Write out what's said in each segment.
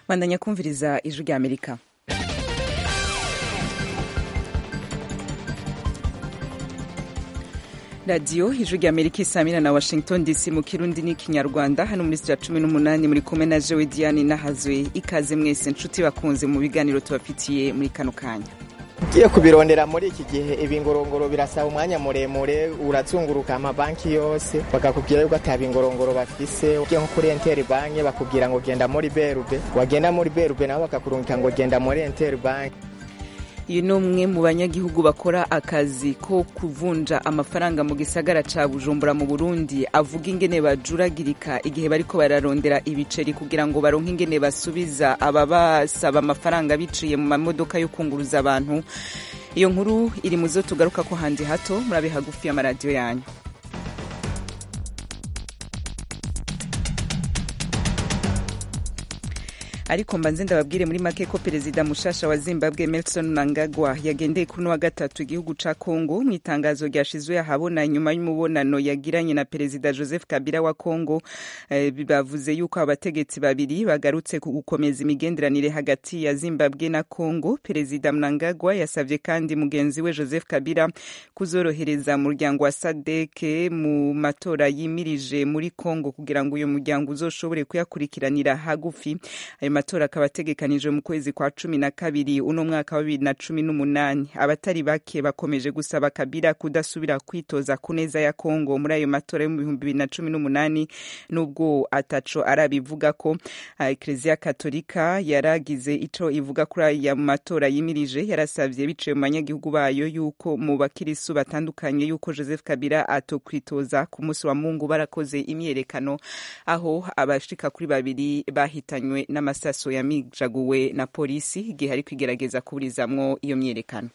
bandanya kumviriza ijwi rya amerika radiyo ijwi rya amerika isamira na washington dc mu kirundi n'ikinyarwanda hano muri sitira cumi n'umunani muri kumwe na jewe diane nahazwe ikaze mwese nshuti bakunze mu biganiro tubafitiye muri kano kanya ugiye kubirondera muri iki gihe ibingorongoro birasaba umwanya muremure urazunguruka amabanki yose bakakubwira yuko ata bingorongoro bafise ugiye nko kuri enteri banki bakubwira ngo genda muri berube wagenda muri berube nabo bakakurungika ngo genda muri enteri banki uyu ni umwe mu banyagihugu bakora akazi ko kuvunja amafaranga mu gisagara ca bujumbura mu burundi avuga ingene bajuragirika igihe bariko bararondera ibiceri kugira ngo baronke ingene basubiza ababasaba amafaranga biciye mu mamodoka yo kunguruza abantu iyo nkuru iri mu zo tugaruka ko handi hato murabe hagufi y'amaradiyo yanyu ariko mbanze ndababwire muri make ko perezida mushasha wa zimbabwe Emmerson Mnangagwa yagendeye kuri wa gatatu igihugu ca Congo mu itangazo ryashizwe ahabona nyuma y'umubonano yagiranye na perezida Joseph Kabila wa Congo eh, bavuze yuko abategetsi babiri bagarutse ku gukomeza imigenderanire hagati ya Zimbabwe na Congo perezida Mnangagwa yasavye kandi mugenzi we Joseph Kabila kuzorohereza umuryango wa SADC mu matora yimirije muri Congo kugira ngo uyo muryango uzoshobore kuyakurikiranira hagufi ayo matora akaba ategekanijwe mu kwezi kwa cumi na kabiri uno mwaka wa bibiri na cumi n'umunani abatari bake bakomeje gusaba kabila kudasubira kwitoza ku neza ya kongo muri ayo matora yo mu bihumbi bibiri na cumi n'umunani nubwo ataco arabivuga ko eklezia katolika yaragize ico ivuga kuri aya matora yimirije yarasavye biciye mu banyagihugu bayo yuko mu bakirisu batandukanye yuko joseph kabila atokwitoza ku munsi wa mungu barakoze imyerekano aho abashika kuri babiri bahitanywe n'amasaso yamijaguwe na polisi igihe ari kwigerageza kuburizamwo iyo myerekano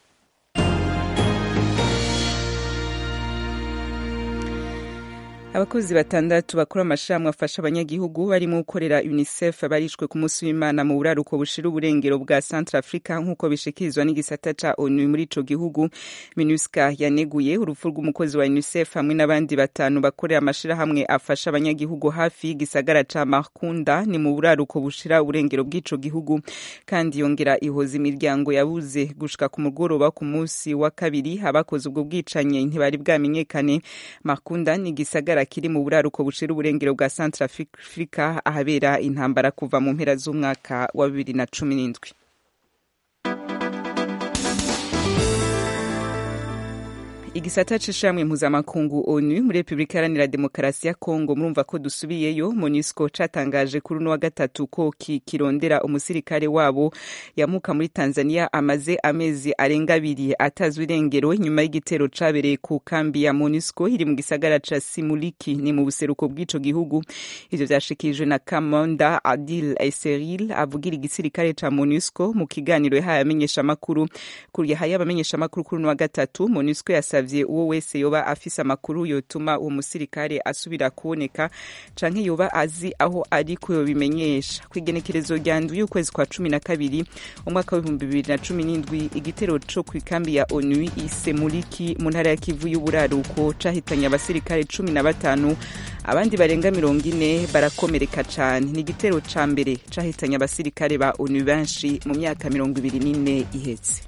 abakozi batandatu bakora amashirahamwe afasha abanyagihugu barimo gukorera unicef barishwe ku munsi w'imana mu buraruko bushira uburengero bwa centre africa nk'uko bishikirizwa n'igisata ca onu muri ico gihugu minusca yaneguye urupfu rw'umukozi wa unicef hamwe n'abandi batanu bakorera amashirahamwe afasha abanyagihugu hafi y'igisagara ca markunda ni mu buraruko bushira uburengero bw'ico gihugu kandi yongera ihoza imiryango yabuze gushika ku mugoroba ku munsi wa kabiri abakoze ubwo bwicanye ntibari bwamenyekane markunda ni igisagara kiri mu buraruko bushira uburengero bwa Centre Africa ahabera intambara kuva mu mpera z'umwaka wa bibiri na cumi n'indwi igisata c'ishamwe mpuzamakungu onu muri repubulika iharanira demokarasi ya kongo murumva ko dusubiyeyo monisco catangaje kuri uno wa gatatu ko kirondera umusirikare wabo yamuka muri tanzania amaze amezi arenga abiri atazwi irengero nyuma y'igitero cabereye ku kambi ya monisco iri mu gisagara ca simuliki ni mu buseruko bw'ico gihugu ivyo vyashikirijwe na kamonda adil eseril avugira igisirikare ca monisco mu kiganiro yahaye abamenyeshamakuru yahaye abamenyeshamakuru kuri uno wa gatatu monisco yasavye yasavye uwo wese yoba afise amakuru yotuma uwo musirikare asubira kuboneka canke yoba azi aho ari ko yobimenyesha kw'igenekerezo rya ndwi y'ukwezi kwa cumi na kabiri umwaka w'ibihumbi bibiri na cumi n'indwi igitero co kw'ikambi ya onu isemuliki mu ntara ya kivu y'uburaruko cahitanye abasirikare cumi na batanu abandi barenga mirongo ine barakomereka cane ni igitero ca mbere cahitanye abasirikare ba onu benshi mu myaka mirongo ibiri n'ine ihetse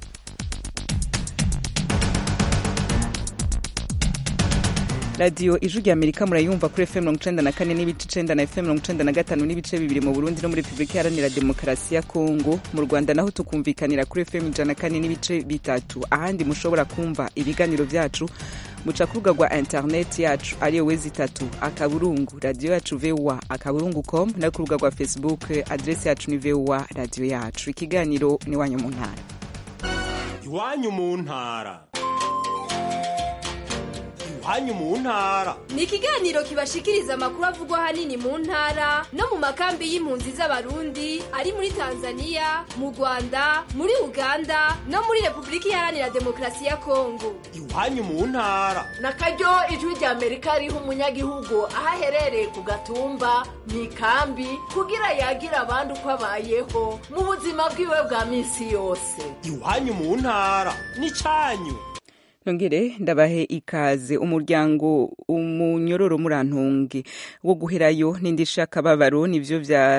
radiyo ijwi rya amerika murayumva kuri fm mirongo icenda na kane n'ibice icenda na fm mirongo icenda na gatanu n'ibice bibiri mu burundi no muri repubulika iharanira demokarasi ya kongo mu rwanda naho tukumvikanira kuri fm ijana na kane n'ibice bitatu ahandi mushobora kumva ibiganiro vyacu muca ku rubuga rwa interineti yacu ariyo wezi itatu akaburungu radiyo yacu voa akaburungu com no ku rubuga rwa facebook adresi yacu ni voa radiyo yacu ikiganiro ni iwanyu mu ntara iwanyu mu ntara iwanyu mu ntara ni ikiganiro kibashikiriza amakuru avugwa ahanini mu ntara no mu makambi y'impunzi z'abarundi ari muri tanzania mu rwanda muri uganda no muri repubulika iharanira demokarasi ya kongo iwanyu mu ntara na karyo ijwi rya amerika riha umunyagihugu aho aherereye ku gatumba mu ikambi kugira yagira abandi uko abayeho mu buzima bwiwe bwa minsi yose iwanyu mu ntara ni canyu nongere ndabahe ikaze umuryango umunyororo murantunge wo guherayo n'indi shakababaro nivyo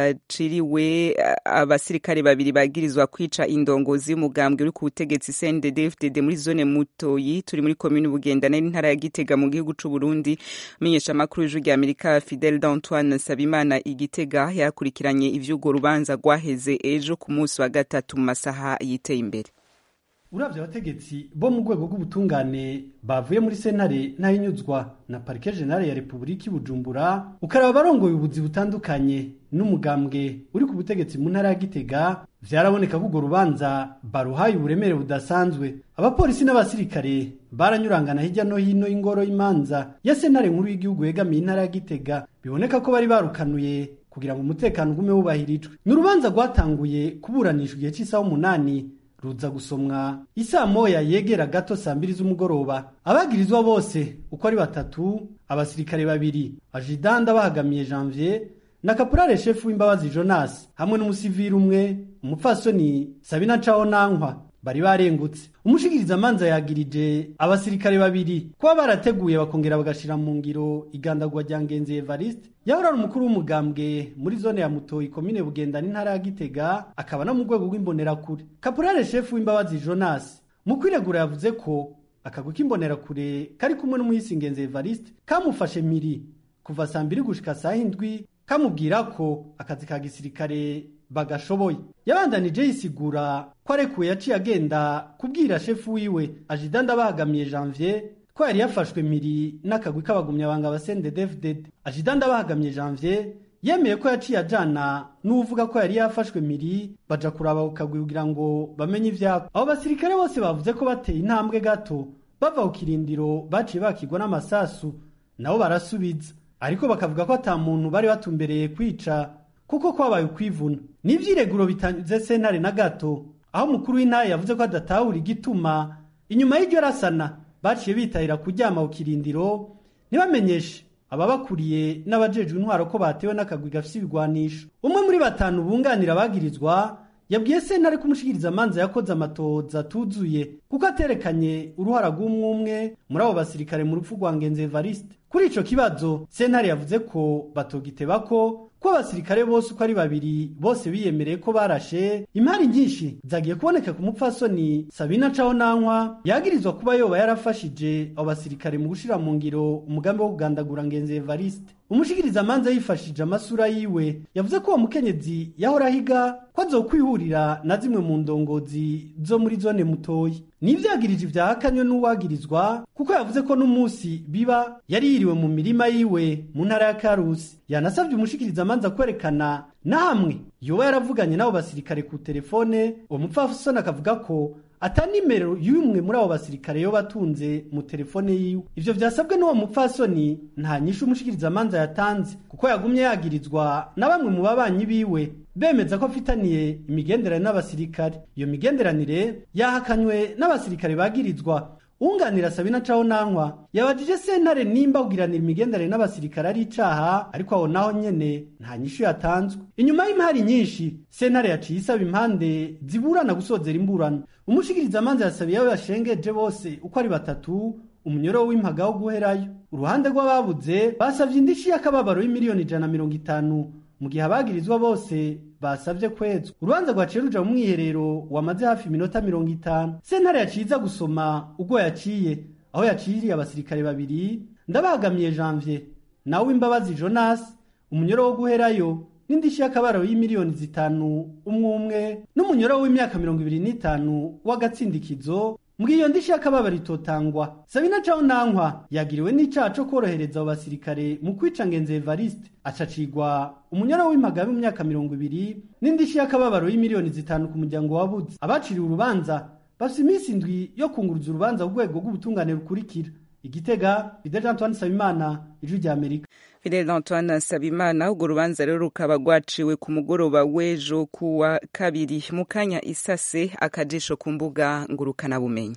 vyaciriwe abasirikare babiri bagirizwa kwica indongozi y'umugambwe uri ku butegetsi CNDD-FDD muri zone Mutoyi turi muri komine Bugendana n'intara ya Gitega mu gihugu c'u Burundi menyesha makuru y'ijwi rya Amerika Fidel d'Antoine Sabimana igitega yakurikiranye ivy'urwo rubanza rwaheze ejo ku munsi wa gatatu mu masaha yiteye imbere uravye abategetsi bo mu rwego rw'ubutungane bavuye muri sentare ntahinyuzwa na parike generale ya repubulika ibujumbura ukaraba barongoye ubuzi butandukanye n'umugambwe uri ku butegetsi mu ntara ya gitega vyaraboneka ko urwo rubanza baruhaye uburemere budasanzwe abapolisi n'abasirikare baranyurangana hirya no hino y'ingoro y'imanza ya sentare nkuru y'igihugu yegamiye intara ya gitega biboneka ko bari barukanuye kugira ngo umutekano ugume wubahirijwe ni urubanza rwatanguye kuburanishwa igihe cy'isaha umunani ruza gusomwa isaa moya yegera gato saa mbiri z'umugoroba abagirizwa bose uko ari batatu abasirikare babiri ajidanda bahagamiye janvier na kapurare shefu w'imbabazi jonas hamwe n'umusiviri umwe umupfasoni sabina caho nankwa bari barengutse umushikiriza amanza yagirije abasirikare babiri kuba barateguye bakongera bagashira mu ngiro igandagwa rya ngenzi evariste yahora ari umukuru w'umugambwe muri zone ya mutoyi komine bugenda n'intara ya gitega akaba no mu rwego rw'imbonerakure kapurare shefu w'imbabazi jonas mu kwiregura yavuze ko akagwi k'imbonerakure kari kumwe n'umuhisi ngenzi evariste kamufashe miri kuva saa mbiri gushika saa hindwi kamubwira ko akazi ka gisirikare bagashoboye yabandanije yisigura ko arekuwe yaciye agenda kubwira shefu wiwe ajidanda bahagamiye janvier ko yari yafashwe miri n'akagwi k'abagumyabanga ba CNDD-FDD ajidanda bahagamiye janvier yemeye ko yaciye ajana n'uvuga ko yari yafashwe miri baja kuraba ku kagwi kugira ngo bamenye ivyako abo basirikare bose bavuze ko bateye intambwe gato bava ku kirindiro baciye bakigwa n'amasasu nabo barasubiza ariko bakavuga ko ata muntu bari batumbereye kwica kuko kwabaye ukwivuna n'ivyireguro bitanze sentare na gato aho umukuru w'intara yavuze ko adatahura igituma inyuma y'iryo rasana baciye bitahira kuryama ku kirindiro ntibamenyeshe ababakuriye n'abajejwe intwaro ko batewe n'akagwi gafise ibigwanisho umwe muri batanu bunganira abagirizwa yabwiye sentare ko umushikiriza amanza yakoze amatoza atuzuye kuko aterekanye uruhara rw'umwe umwe muri abo basirikare mu rupfu rwa ngenzi evariste kuri ico kibazo sentare yavuze ko batogiteba ko ko abasirikare bose uko ari babiri bose biyemereye ko barashe imari nyinshi zagiye kuboneka ku mupfasoni sabina caho nankwa yagirizwa kuba yoba yarafashije abo basirikare mu gushira mu ngiro umugambi wo kugandagura ngenzi evariste umushikiriza amanza yifashije amasura yiwe yavuze ko uwo mukenyezi yahora ahiga ko azokwihurira na zimwe mu ndongozi zo muri zone mutoyi nivyagirije ivyahakanywe n'uwagirizwa kuko yavuze ko n'umunsi biba yari yiriwe mu mirima yiwe mu ntara ya karusi yanasabye umushikiriza amanza kwerekana na hamwe yoba yaravuganye n'abo basirikare ku telefone uwo mupfasoni akavuga ko ata nimero y'umwe muri abo basirikare yo batunze mu telefone yiwe ivyo vyasabwe n'uwo mupfasoni nta nyishu umushikiriza amanza yatanze kuko yagumye yagirizwa na bamwe mu babanyi biwe bemeza ko afitaniye imigenderanire n'abasirikare iyo migenderanire yahakanywe n'abasirikare bagirizwa unganira sabina caho nankwa yabajije sentare nimba kugiranira imigenderanire n'abasirikare ari icaha ariko aho naho nyene nta nyishu yatanzwe inyuma y'imari nyinshi sentare yaciye isaba impande ziburana gusozera imburano umushikiriza amanza yasabiye abo bashengeje bose uko ari batatu umunyoro w'impaga wo guherayo uruhande rw'ababuze basavye indishi y'akababaro y'imiliyoni ijana na mirongo itanu mu gihe abagirizwa bose basavye kwezwa urubanza rwaciye ruja mu mwiherero wamaze hafi iminota mirongo itanu sentare yaciza gusoma ubwo yaciye aho yaciriye abasirikare babiri ndabagamiye janvier nawe imbabazi jonas umunyoro wo guherayo n'indishi y'akabaro y'imiliyoni zitanu umwe umwe n'umunyoro w'imyaka mirongo ibiri n'itanu w'agatsindikizo mbwiyo iyo ndishi y'akababaro itotangwa sabina caho nankwa yagiriwe n'icaha co kworohereza abo basirikare mu kwica ngenzi evariste acacigwa umunyoro w'impaga mu myaka mirongo ibiri n'indishi y'akababaro y'imiliyoni zitanu ku muryango wabuze abaciriwe urubanza bafise iminsi indwi yo kunguruza urubanza ku rwego rw'ubutungane rukurikira igitega fidel antoine sabimana ijwi rya amerika Fidel Antoine Sabimana urwo rubanza rero rukaba rwaciwe ku mugoroba w'ejo kuwa kabiri mu kanya isase akajisho ku mbuga ngurukana bumenyi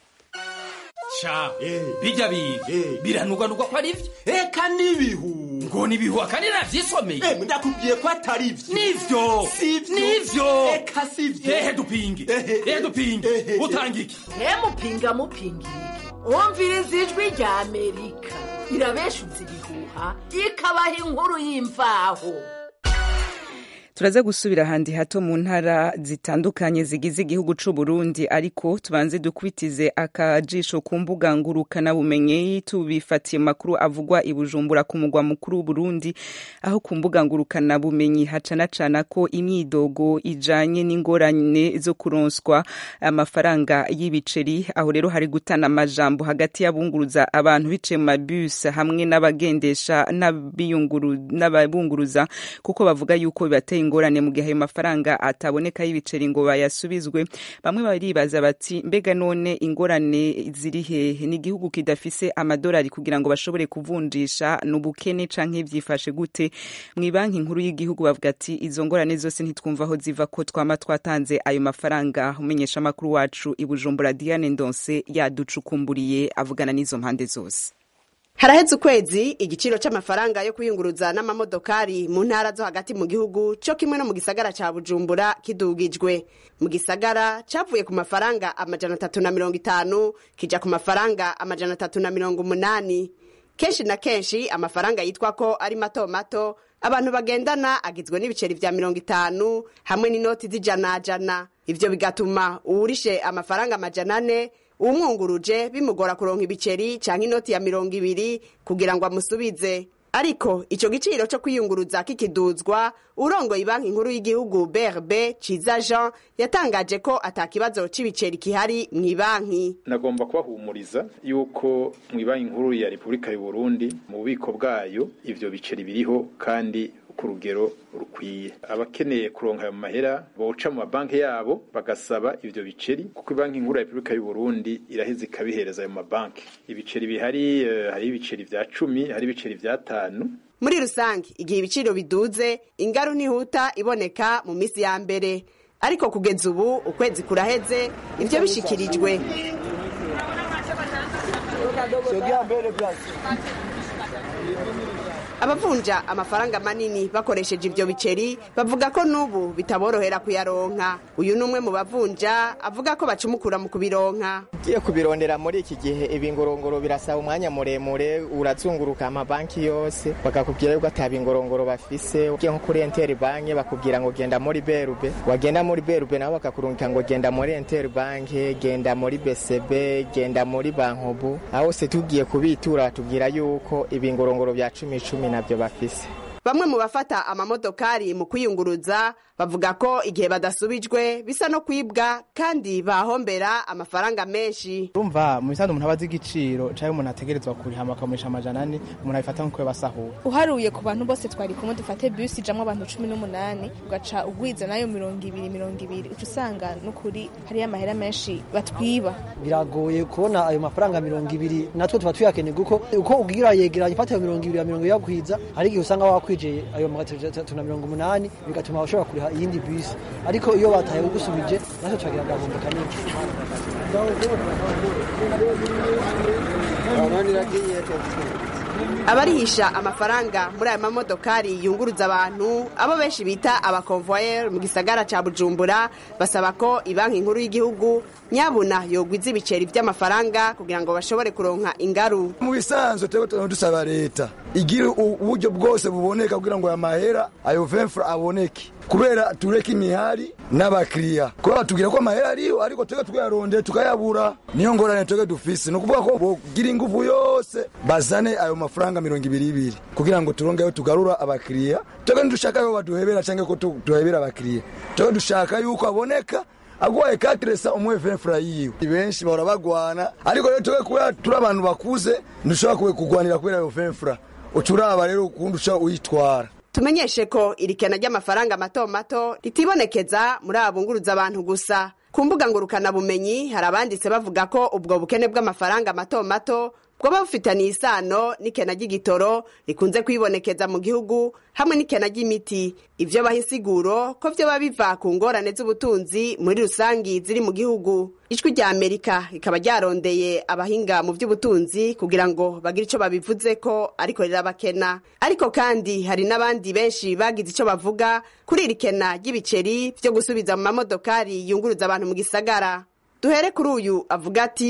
sha Eh. bijya biga Eh. biranugwanugwa ko ari byo eka n'ibihu ngo ni ibihuha kandi navyisomeye Eh, ndakubwiye ko atari vyo nivyo sivyo nivyo eka sivyo ehe dupinge Ehe. ehe dupinge Ehe. utanga iki he mupinga mupinga iki wumviriza ijwi rya amerika irabeshutse ibihuha ikabaha inkuru y'imvaho turaza gusubira ahandi hato mu ntara zitandukanye zigize igihugu c'u Burundi ariko tubanze dukubitize akajisho ku mbuga ngurukana bumenyi tubifatiye makuru avugwa i Bujumbura ku mugwa mukuru w'u Burundi aho ku mbuga ngurukana bumenyi hacana cana ko imyidogo ijanye n'ingorane zo kuronswa amafaranga y'ibiceri aho rero hari gutana amajambo hagati y'abunguruza abantu biciye mu mabus hamwe n'abagendesha n'ababunguruza kuko bavuga yuko bibateye ingorane mu gihe ayo mafaranga ataboneka y'ibiceri ngo bayasubizwe bamwe baribaza bati mbega none ingorane ziri hehe ni igihugu kidafise amadolari kugira ngo bashobore kuvunjisha n'ubukene canke vyifashe gute mu banki nkuru y'igihugu bavuga ati izo ngorane zose ntitwumva aho ziva ko twama twatanze ayo mafaranga umenyesha amakuru wacu i Bujumbura Diane Ndonse yaducukumburiye avugana n'izo mpande zose haraheze ukwezi igiciro c'amafaranga yo kwiyunguruza n'amamodokari mu ntara zo hagati mu gihugu co kimwe no mu gisagara ca bujumbura kidugijwe mu gisagara cavuye ku mafaranga amajana atatu na mirongo itanu kija ku mafaranga amajana atatu na mirongo umunani kenshi na kenshi amafaranga yitwa ko ari mato mato abantu bagendana agizwe n'ibiceri vya mirongo itanu hamwe n'inoti z'ijanajana ivyo bigatuma uwurishe amafaranga amajana ane uwumwunguruje bimugora kuronka ibiceri canke inoti ya mirongo ibiri kugira ngo amusubize ariko ico giciro co kwiyunguruza kikiduzwa urongoye banki nkuru y'igihugu brb ciza jean yatangaje ko ata kibazo c'ibiceri kihari mw'ibanki nagomba kubahumuriza yuko mw'ibanki nkuru ya repubulika y'u burundi mu bubiko bwayo ivyo biceri biriho kandi ku rugero rukwiye abakeneye kuronka ayo mahera boca mu mabanki yabo bagasaba ivyo biceri kuko banki nkuru ya repubulika y'u burundi iraheza ikabihereza ayo mabanki ibiceri bihari uh, hari ibiceri vya cumi hari ibiceri vya tanu muri rusange igihe ibiciro biduze ingaru ntihuta iboneka mu misi ya mbere ariko kugeza ubu ukwezi kuraheze ivyo bishikirijwe abavunja amafaranga manini bakoresheje ivyo biceri bavuga ko n'ubu bitaborohera kuyaronka uyu ni umwe mu bavunja avuga ko bacumukura mu kubironka ugiye kubirondera muri iki gihe ibingorongoro birasaba umwanya muremure urazunguruka amabanki yose bakakubwira yuko ata bingorongoro bafise ugiye nko kuri enteri banki bakubwira ngo genda muri berube wagenda muri berube nabo bakakurungika ngo genda muri enteri banki genda muri besebe genda muri bankobu aho hose tugiye kubitura batubwira yuko ibingorongoro vya cumi cumi nabyo bafise bamwe mu bafata amamodokari mu kwiyunguruza bavuga ko igihe badasubijwe bisa no kwibwa kandi bahombera amafaranga menshi urumva mu bisanzwe umuntu aba azi igiciro cyangwa umuntu ategerezwa kuriha bakamurisha amajana ane umuntu abifata nk'uko basahura uharuye ku bantu bose twari kumwe dufate bisi ijamwo abantu cumi n'umunani ugaca ugwiza nayo mirongo ibiri mirongo ibiri uca usanga n'ukuri hariyo amahera menshi batwiba biragoye kubona ayo mafaranga mirongo ibiri natwe tuba tuyakeneye kuko uko ugira yegeranya ufata ayo mirongo ibiri ya mirongo yakwiza hari igihe usanga wakwijeye ayo magana atatu na mirongo umunani bigatuma ushobora kuriha iyindi bisi ariko iyo bataye ugusubije natwe turagira agahombo kanini abarihisha amafaranga muri aya mamodokari yunguruza abantu abo benshi bita abakonvoyeri mu gisagara ca bujumbura basaba ko ibanki nkuru y'igihugu nyabuna yogwiza ibiceri vy'amafaranga kugira ngo bashobore kuronka ingaru mu bisanzwe turiko dusaba leta igira uburyo bwose buboneka kugira ngo aya mahera ayo vemfura aboneke kubera tureke imihari n'abakiriya kubera batubwira ko amahera ariho ariko twebwe tukayarondera tukayabura niyo ngorane twebwe dufise ni ukuvuga ko bogira inguvu yose bazane ayo mafaranga mirongo ibiri ibiri kugira ngo turongeyo tugarura abakiriya twebwe ntidushaka yo baduhebera cyangwa ko duhebera abakiriya twebwe dushaka yuko aboneka agwaye katiresa umwe vemfura yiwe benshi bahora bagwana ariko rero twebwe kubera turi abantu bakuze ntidushobora kugwanira kubera ayo vemfura uca uraba rero ukundi uca uyitwara tumenyeshe ko irikena ry'amafaranga mato mato ritibonekeza muri aba bunguruza abantu gusa ku mbuga ngurukanabumenyi hari abanditse bavuga ko ubwo bukene bw'amafaranga mato mato bwoba bufitaniye isano n'ikena ry'igitoro rikunze kwibonekeza mu gihugu hamwe n'ikena ry'imiti ivyo baha insiguro ko vyoba biva ku ngorane z'ubutunzi muri rusangi ziri mu gihugu ijwi rya amerika rikaba ryarondeye abahinga mu vy'ubutunzi kugira ngo bagire ico babivuze ko ariko rirabakena ariko kandi hari n'abandi benshi bagize ico bavuga kuri iri kena ry'ibiceri vyo gusubiza mu mamodokari yunguruza abantu mu gisagara duhere kuri uyu avuga ati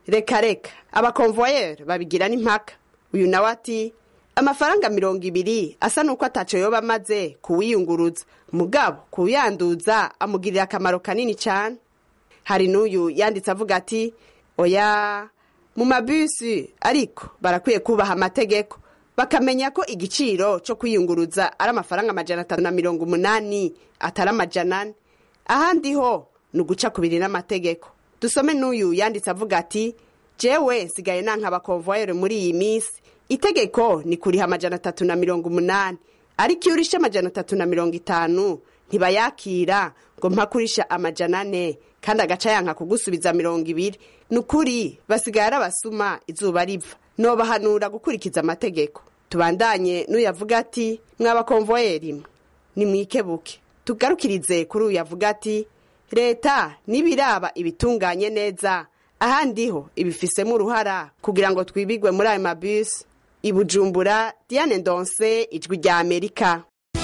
reka reka abakonvoyeri babigira n'impaka uyu nawe ati amafaranga mirongo ibiri asa n'uko ataco yoba amaze kuwiyunguruza mugabo kuyanduza amugirira akamaro kanini cyane hari n'uyu yanditse avuga ati oya mu mabisi ariko barakwiye kubaha amategeko bakamenya ko igiciro cyo kwiyunguruza ari amafaranga amajana atanu na mirongo umunani atari amajana ane ahandi ho ni uguca ku biri n'amategeko dusome n'uyu yanditse avuga ati jewe nsigaye nanka abakonvoyeri muri iyi minsi itegeko ni kuriha amajana atatu na mirongo umunani ariko iyo urishe amajana atatu na mirongo itanu ntibayakira ngo mpakurisha amajana ane kandi agaca yanka kugusubiza mirongo ibiri ni ukuri basigaye ari abasuma izuba riva nobahanura gukurikiza amategeko tubandanye n'uyavuga ati mwabakonvoyeri mwe nimwikebuke tugarukirize kuri uyu yavuga ati leta nibiraba ibitunganye neza ahandi ho ibifisemo uruhara kugira ngo twibigwe muri ayo mabisi i bujumbura diane ndonse ijwi rya amerika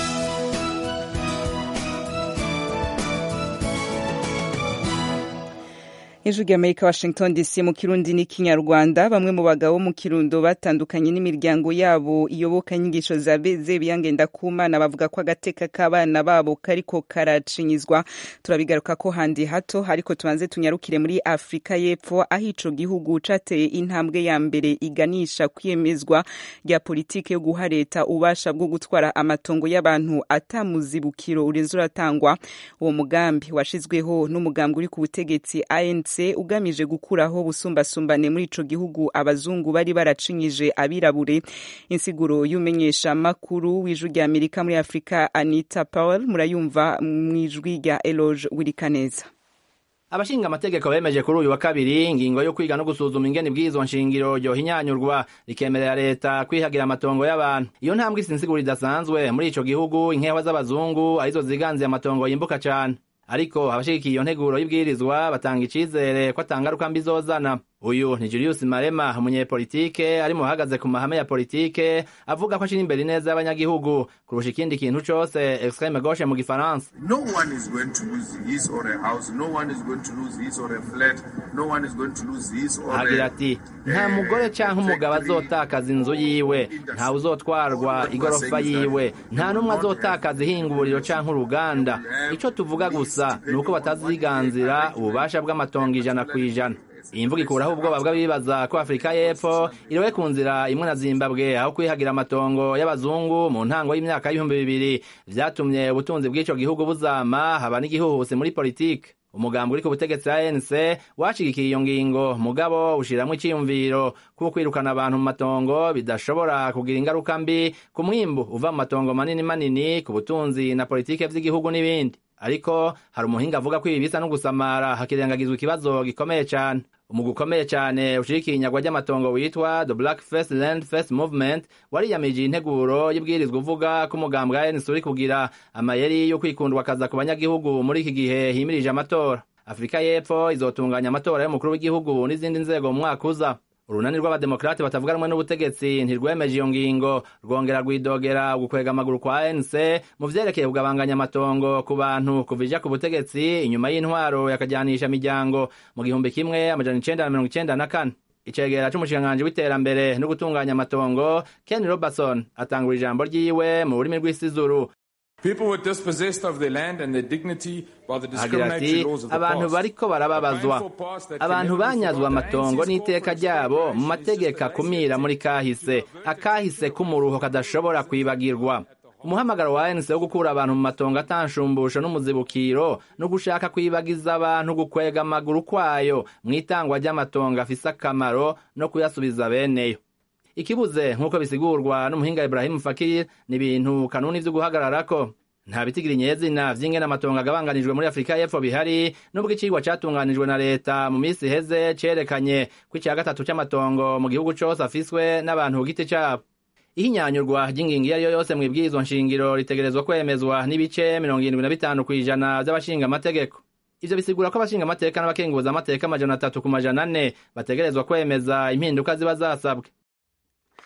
ijwi rya amerika washington dc mu kirundi n'ikinyarwanda bamwe mu bagabo mu kirundo batandukanye n'imiryango yabo iyoboka inyigisho za zebiyangenda kumana bavuga ko agateka k'abana babo kariko karacinyizwa turabigaruka ko handi hato ariko tubanze tunyarukire muri afurika y'epfo aho ico gihugu cateye intambwe ya mbere iganisha kwiyemezwa rya politike yo guha leta ububasha bwo gutwara amatongo y'abantu atamuzibukiro urenze uratangwa uwo mugambi washizweho n'umugambi uri ku butegetsi anc ugamije gukuraho ubusumbasumbane muri ico gihugu abazungu bari baracinyije abirabure insiguro y'umenyesha makuru w'ijwi rya amerika muri afurika anita powell murayumva mu ijwi rya eloge wirikaneza abashinga amategeko bemeje kuri uyu wa kabiri ingingo yo kwiga no gusuzuma ingene bw'izo nshingiro ryohinyanyurwa rikemerera leta kwihagira amatongo y'abantu iyo ntambwe isinsiguro idasanzwe muri ico gihugu inkewa z'abazungu arizo ziganziye amatongo yimbuka cane ariko abashigikiye iyo nteguro y'ibwirizwa batanga icizere ko atangaruka mbi zozana uyu ni Julius Marema umunyepolitike ari mu bahagaze ku mahame ya politike avuga ko ashira imbere ineza y'abanyagihugu kurusha ikindi kintu cose extreme gauche mu gifaransa No one is going to lose his or a house. No one is going to lose his or a flat. No one is going to lose his or agira a... ati nta mugore canke umugabo azotakaza inzu yiwe ntawe uzotwarwa igorofa yiwe nta n'umwe azotakaza ihinguriro canke uruganda ico tuvuga gusa ni uko bataziganzira ububasha bw'amatongo ijana ku ijana iyi mvuga ikuraho ubwoba bw'abibaza ko afurika y'epfo iriwe ku nzira imwe na zimbabwe aho kwihagira amatongo y'abazungu mu ntango y'imyaka y'ibihumbi bibiri vyatumye ubutunzi bw'ico gihugu buzama haba n'igihuhusi muri politike umugambi uri ku butegetsi ANC washigikiye iyo ngingo mugabo ushiramwo iciyumviro kuko kwirukana abantu mu matongo bidashobora kugira ingaruka mbi ku mwimbu uva mu matongo manini manini ku butunzi na politike vy'igihugu n'ibindi ariko hari umuhinga avuga ko ibi bisa no gusamara hakirengagizwa ikibazo gikomeye cane umugwi ukomeye cane ushigikiye inyagwa ry'amatongo witwa the black first land first movement wariyamije integuro y'ibwirizwa uvuga ko umugambi wa ANC uri kugira amayeri yo kwikundwa akaza ku banyagihugu muri iki gihe himirije amatora afurika y'epfo izotunganya amatora y'umukuru w'igihugu n'izindi nzego mu mwaka uza urunani rw'abademokrate batavuga rumwe n'ubutegetsi ntirwemeje iyo ngingo rwongera rwidogera ugukwega amaguru kwa ANC mu vyerekeye kugabanganya amatongo ku bantu kuva ija ku butegetsi inyuma y'intwaro yakajyanisha miryango mu gihumbi kimwe amajana icenda na mirongo icenda na kane icegera c'umushikiranganji w'iterambere no gutunganya amatongo Ken Robertson atangura ijambo ryiwe mu rurimi rw'isizuru People were dispossessed of their land and their dignity by the agira ati discriminatory laws of the abantu past. bariko barababazwa abantu banyazwe amatongo n'iteka ryabo mu mategeko akumira muri kahise akahise k'umuruho kadashobora kwibagirwa umuhamagaro wa ANC wo gukura abantu mu matongo atanshumbusho n'umuzibukiro no gushaka kwibagiza abantu gukwega amaguru kwayo mu itangwa ry'amatongo afise akamaro no kuyasubiza beneyo ikibuze nk'uko bisigurwa n'umuhinga Ibrahim Fakir ni ibintu kanuni vyo guhagararako nta bitigira inyezina vy'ingene amatongo agabanganijwe muri afurika y'epfo bihari nubwo icigwa catunganijwe na leta mu misi iheze cerekanye ko ica gatatu c'amatongo mu gihugu cose afiswe n'abantu ku giti cabo ihinyanyurwa ry'ingingo iyo ari yo yose mw'ibwirizwa nshingiro ritegerezwa kwemezwa n'ibice mirongo irindwi na bitanu kw'ijana vy'abashinga amategeko ivyo bisigura ko abashinga amateka n'abakenguza amateka amajana atatu ku majana ane bategerezwa kwemeza impinduka ziba zasabwe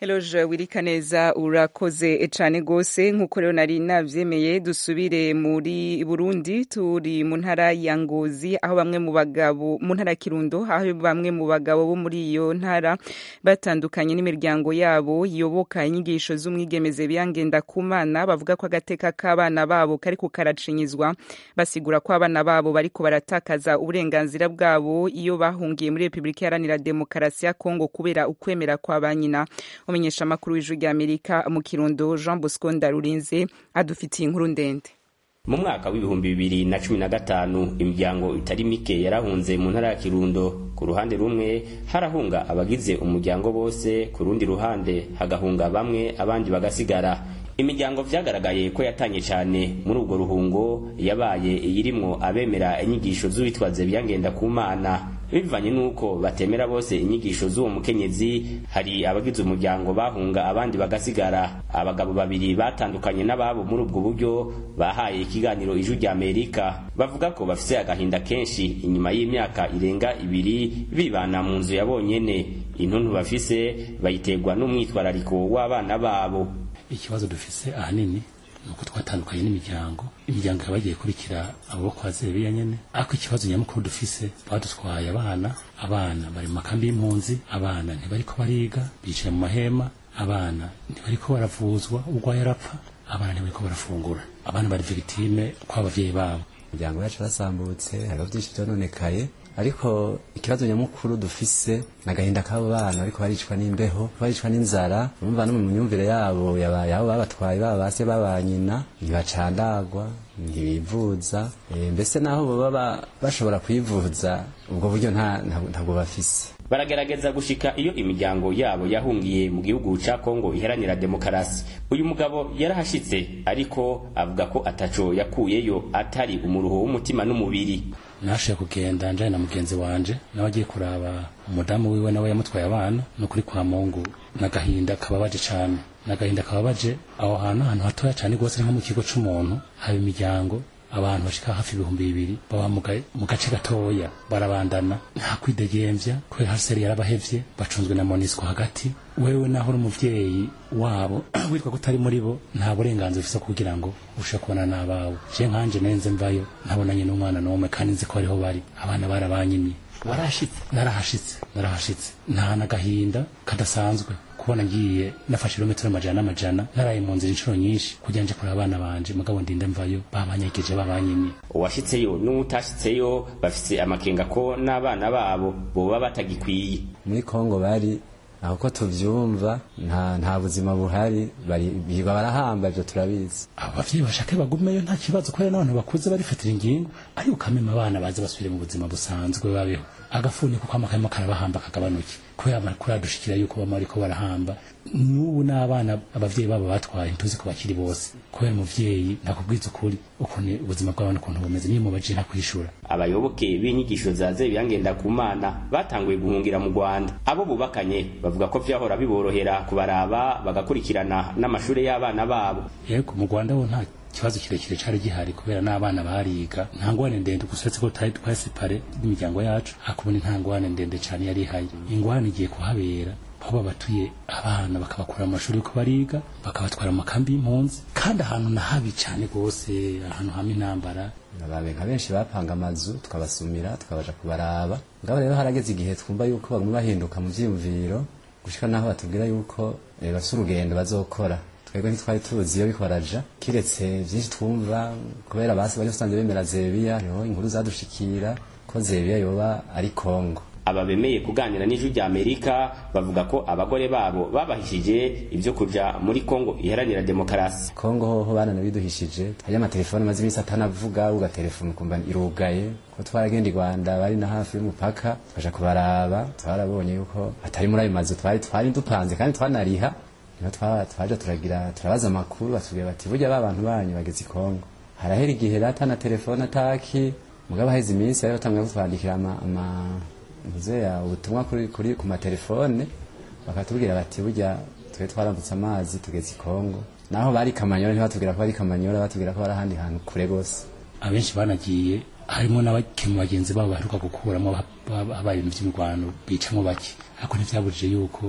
Eloge Wirikaneza urakoze cane gose nkuko rero nari navyemeye dusubire muri Burundi turi mu ntara ya Ngozi aho bamwe mu bagabo mu ntara ya Kirundo aho bamwe mu bagabo bo muri iyo ntara batandukanye n'imiryango yabo yoboka inyigisho z'umwigemeze byangenda kumana bavuga ko agateka k'abana babo kariko karacinyizwa basigura ko abana babo bariko baratakaza uburenganzira bwabo iyo bahungiye muri Republika Iharanira Demokarasi ya Kongo kubera ukwemera kwa banyina umenyesha amakuru w'ijwi ry'Amerika mu Kirundo Jean Bosco Ndarurinze adufitiye inkuru ndende mu mwaka w'ibihumbi bibiri na cumi na gatanu imiryango itari mike yarahunze mu ntara ya kirundo ku ruhande rumwe harahunga abagize umuryango bose ku rundi ruhande hagahunga bamwe abandi bagasigara imiryango vyagaragaye ko yatanye cyane muri urwo ruhungo yabaye iyirimwo abemera inyigisho z'uwitwaze byangenda ku mana bivanye n'uko batemera bose inyigisho z'uwo mukenyezi hari abagize umuryango bahunga abandi bagasigara abagabo babiri batandukanye n'ababo muri ubwo buryo bahaye ikiganiro ijwi rya amerika bavuga ko bafise agahinda kenshi inyuma y'imyaka irenga ibiri bibana mu nzu ya bonyene intuntu bafise bayiterwa n'umwitwarariko w'abana babo ikibazo dufise ahanini nuko twatandukanye n'imiryango imiryango ikaba yagiye kurikira abo kwa zebiya nyene ariko ikibazo nyamukuru dufise badutwaye abana abana bari mu makambi y'impunzi abana ntibariko bariga bicaye mu mahema abana ntibariko baravuzwa urwaye arapfa abana ntibariko barafungura abana bari victime kw'abavyeyi babo imiryango yacu yarasambutse hariho byinshi vyononekaye ariko ikibazo nyamukuru dufise nagahinda k'abo bana ariko baricwa n'imbeho baricwa n'inzara urumva no mu myumvire yabo yabaye aho babatwaye baba base babanyina ntibacandagwa ntibivuza e, mbese naho baba bashobora kwivuza ubwo buryo ntabwo bafise baragerageza gushika iyo imiryango yabo yahungiye mu gihugu ca Kongo iharanira demokarasi uyu mugabo yarahashitse ariko avuga ko ataco yakuyeyo atari umuruho w'umutima n'umubiri nashoboye kugenda njanye na mugenzi wanje nawe agiye kuraba umudamu wiwe nawe yamutwaye abana no kuri kwa mungu n'agahinda kababaje cane n'agahinda kababaje aho hantu ahantu hatoya cane rwose nko mu kigo c'umuntu haba imiryango abantu bashika hafi ibihumbi bibiri baba mu gace gatoya barabandana nta kwidegemvya kubera haseri yarabahevye bacunzwe na monisco hagati wewe naho uri umuvyeyi wabo witwa ko utari muri bo nta burenganzira ufise kugira ngo ushe kubona n'abawe je nkanje nenze mvayo ntabonanye n'umwana n'umwe kandi nzi ko ariho bari abana barabanyimye warashitse narahashitse narahashitse nta nagahinda kadasanzwe kubona ngiye nafashe ibirometero amajana n'amajana naraye mu nzira inshuro nyinshi kugira nje kureba abana banje mugabo ndinde mvayo babanyegeje babanyimye uwashitseyo n'uwutashitseyo bafise amakenga ko n'abana babo boba batagikwiye muri kongo bari aho ko tuvyumva nta nta buzima buhari bari biba barahamba ivyo turabizi abavyeyi bashake bagumeyo nta kibazo kubera n'abantu bakuze barifatira ingingo ariko ukamema abana baze basubire mu buzima busanzwe babeho agafuni kuko amakayama karabahamba kagabanuke kubera amakuru adushikira yuko bama bariko barahamba n'ubu n'abana abavyeyi babo batwaye ntuzi ko bakiri bose kubera umuvyeyi nakubwiza ukuri ukuntu ubuzima bw'abana ukuntu bumeze niyo mubajije ntakwishura abayoboke b'inyigisho za zebiyangenda ku mana batanguye guhungira mu rwanda abo bubakanye bavuga ko vyahora biborohera kubaraba bagakurikirana n'amashure y'abana babo yego mu rwanda ho nta ikibazo kirekire cari gihari kubera n'abana bariga nta ngwane ndende gusa uretse ko tutari twasepare n'imiryango yacu hakubona nta ngwane ndende cane yari ihari ingwane igiye kuhabera aho babatuye abana bakabakura mu mashuri yuko bariga bakabatwara mu makambi y'impunzi kandi ahantu na habi cane rwose ahantu hamwe intambara ababe nka benshi bapanga amazu tukabasumira tukabaja kubaraba ngabo rero harageze igihe twumva yuko bamwe bahinduka mu vyiyumviro gushika naho batubwira yuko e, bafise urugendo bazokora twebwe ntitwari tuzi iyo biko baraja kiretse vyinshi twumva kubera basi bari basanzwe bemera zebiya hariho inkuru zadushikira ko zebiya yoba ari kongo aba bemeye kuganira n'ijwi rya amerika bavuga ko abagore babo babahishije ibyo kuja muri kongo iharanira demokarasi kongo hoho bananabiduhishije hariyo amatelefone maze iminsi atanavuga ugatelefone ukumva irugaye ko twaragenda i rwanda bari na hafi y'umupaka tukaja kubaraba twarabonye yuko atari muri ayo mazu twari twari dupanze kandi twanariha niho twaje turagira turabaza amakuru batubwira bati burya ba bantu banyu bageze i kongo harahera igihe rata na telefone ataki mugabo haheze iminsi bari batanguye kutwandikira ama, ama ntuzeya ubutumwa kuri, kuri ku matelefone bakatubwira bati burya twe twarambutse amazi tugeze i kongo naho bari kamanyora ntibatubwira ko bari kamanyora batubwira ko bari ahandi hantu kure gose abenshi banagiye harimo n'abakemu bagenzi babo baheruka gukuramo habaye ibintu by'imirwano bicamo bake ariko ntivyabujije yuko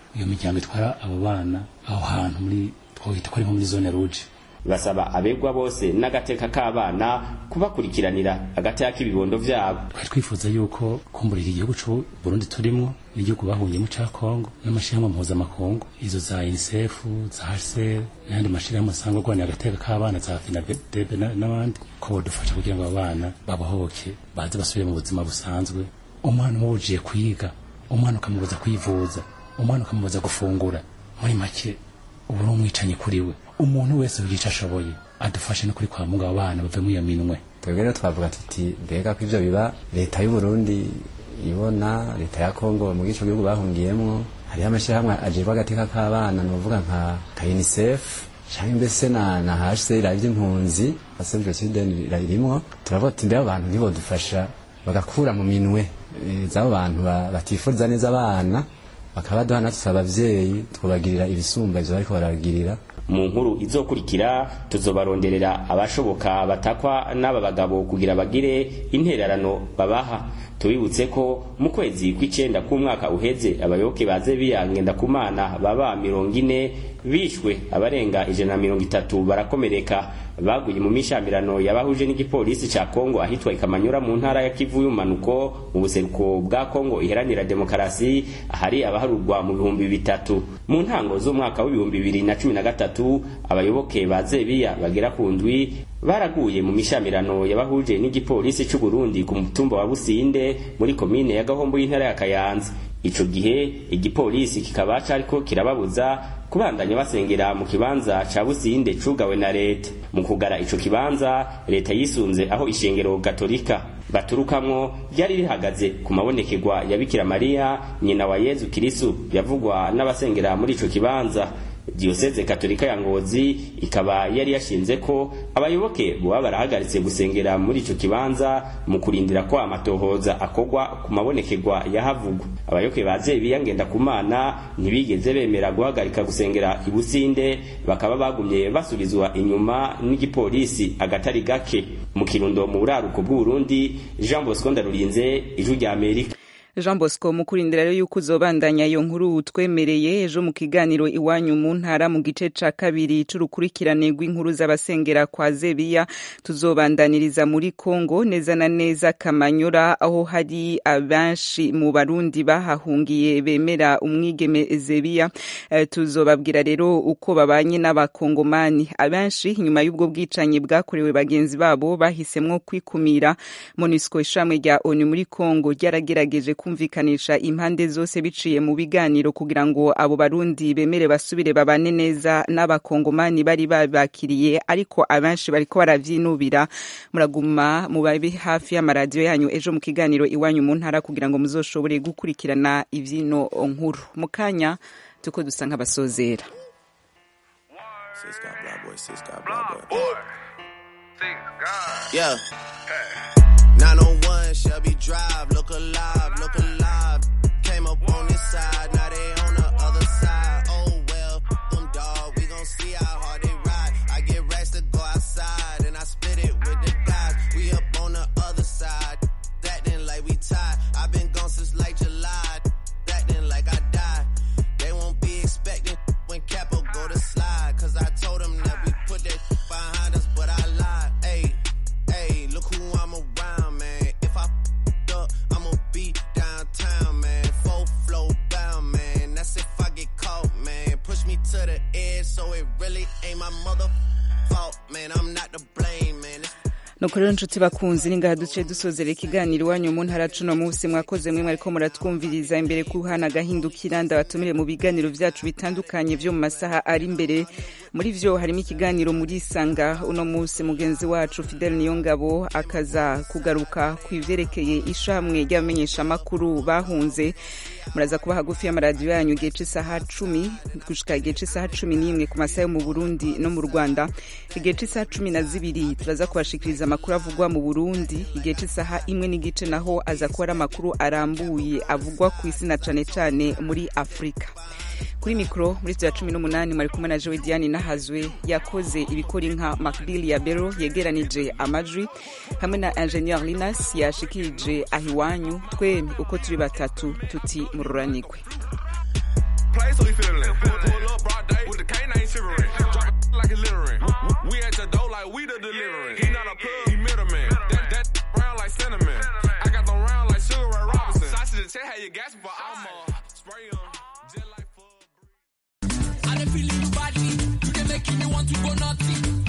iyo miryango itwara abo bana aho hantu muri twohita ko ari nko muri zone rouge basaba abegwa bose n'agateka k'abana kubakurikiranira agateka k'ibibondo vyabo twari twifuza yuko kumbura iki gihugu c'u Burundi turimwo n'igihugu bahungiyemo ca Kongo n'amashirahamwe mpuzamakungu izo za UNICEF za HCR n'ayandi mashirahamwe asanga agwanira agateka k'abana za FINADEB n'abandi ko bodufasha kugira ngo abo bana babohoke baze basubire mu buzima busanzwe umwana umubujiye kwiga umwana ukamubuza kwivuza umwana ukamubuza gufungura muri make ubu ni umwicanyi kuri we umuntu wese ugica ashoboye adufashe no kuri kwa mungu abo bana bave muri iyo minwe twebwe rero twavuga tuti mbega ko ivyo biba leta y'u Burundi ibona leta ya Kongo mu gico gihugu bahungiyemwo hariho amashyirahamwe ajejwe agateka k'abana novuga nka ka UNICEF canke mbese na na HCR ivy'impunzi Save the Children ririmo turavuga tuti mbega abantu ntibodufasha bagakura mu minwe eh, z'abo bantu ba- batifuriza neza abana bakabaduha natwe abavyeyi twobagirira ibisumba ivyo bariko barabagirira mu nkuru izokurikira tuzobaronderera abashoboka batakwa n'aba bagabo kugira bagire intererano babaha tubibutse ko mu kwezi kw'icenda k'umwaka uheze abayoboke baze biyangenda ku mana baba mirongo ine bishwe abarenga ijana na mirongo itatu barakomereka baguye mu mishamirano yabahuje n'igipolisi ca Kongo ahitwa Ikamanyura mu ntara ya Kivu y'umanuko mu buseruko bwa Kongo iharanira demokarasi ahari abaharurwa mu bihumbi bitatu mu ntango z'umwaka w'ibihumbi bibiri na cumi na gatatu abayoboke ba Zebiya bagera ku ndwi baraguye mu mishamirano yabahuje n'igipolisi c'u Burundi ku mutumba wa Businde muri komine ya Gahombo y'intara ya Kayanza ico gihe igipolisi kikaba cariko kirababuza kubandanya basengera mu kibanza ca Businde cugawe na leta mu kugara ico kibanza leta yisunze aho ishengero gatolika baturukamwo ryari rihagaze ku mabonekerwa ya Bikira Mariya nyina wa Yezu Kristu yavugwa n'abasengera muri ico kibanza Diocese Katolika ya Ngozi ikaba yari yashinze ko abayoboke boba barahagaritse gusengera muri ico kibanza mu kurindira ko amatohoza akogwa ku mabonekerwa yahavugwa abayoboke baze biyangenda ku mana ntibigeze bemera guhagarika gusengera ibusinde bakaba bagumye basubizwa inyuma n'igipolisi agatari gake mu kirundo mu buraruko bw'u Burundi Jean Bosco Ndarurinze ijwi rya Amerika Jean Bosco mu kurindira rero yuko uzobandanya iyo nkuru twemereye ejo mu kiganiro iwanyu mu ntara mu gice ca kabiri c'urukurikirane rw'inkuru z'abasengera kwa Zebiya tuzobandaniriza muri Kongo neza na neza Kamanyura aho hari abenshi mu Barundi bahahungiye bemera umwigeme Zebiya e, tuzobabwira rero uko babanye n'abakongomani abenshi nyuma y'ubwo bwicanyi bwakorewe bagenzi babo bahisemwo kwikumira MONUSCO ishamwe rya ONU muri Kongo ryaragerageje kumvikanisha impande zose biciye mu biganiro kugira ngo abo barundi bemere basubire babane neza n'abakongomani bari babakiriye ariko abenshi bariko baravyinubira muraguma mubabe hafi y'amaradiyo yanyu ejo mu kiganiro iwanyu mu ntara kugira ngo muzoshobore gukurikirana ivyino nkuru mu kanya tuko dusa nk'abasozera Yeah. 901 Shelby Drive, look alive, look alive. Came up on this side, now they on the other side. Oh well, f- them dog, we gon' see how hard they ride. I get racks to go outside, and I split it with the guys. We up on the other side, acting like we tied. i been gone since like July, acting like I died. They won't be expecting when Capo go to slide, cause I told them that we put that behind us, but I lied. Ayy, ayy, look who I'm around, man. If I f***ed up, I'ma be downtown, man. Full flow bound, man. That's if I get caught, man. Push me to the edge, so it really ain't my mother fault, man. I'm not to blame, man. It's nuko rero nshuti bakunzi ni ngaha duce dusozera ikiganiro iwanyu mu ntara cuno munsi mwakoze mwe mwariko muratwumviriza imbere kuhana agahindukira ndabatumire mu biganiro vyacu bitandukanye vyo mu masaha ari imbere muri vyo harimo ikiganiro muri isanga uno munsi mugenzi wacu Fidel Niyongabo akaza kugaruka ku ivyerekeye ishamwe ry'abamenyeshamakuru bahunze muraza kuba hagufi y'amaradiyo yanyu igihe c'isaha cumi gushika igihe c'isaha cumi n'imwe ku masaha yo mu burundi no mu rwanda igihe c'isaha cumi na zibiri turaza kubashikiriza amakuru avugwa mu burundi igihe c'isaha imwe n'igice naho aza kuba ari amakuru arambuye avugwa ku isi na cane cane muri afurika kuri mikoro muri studio ya cumi n'umunani mwari kumwe na jowe diane nahazwe yakoze ibikora inka macbill ya bero yegeranije amajwi hamwe na ingenieur linas yashikirije aho iwanyu twemye uko turi batatu tuti mururanigwe Play so we feeling. Pull, pull up broad day with the canine shivering. Drop it like it's littering. We at your door like we the delivering. He not a plug, he middleman. That that round like cinnamon. I got them round like Sugar Ray Robinson. Sausage and check how you gas for Alma. Spray 'em. I dey feel you badly. You dey making me want to go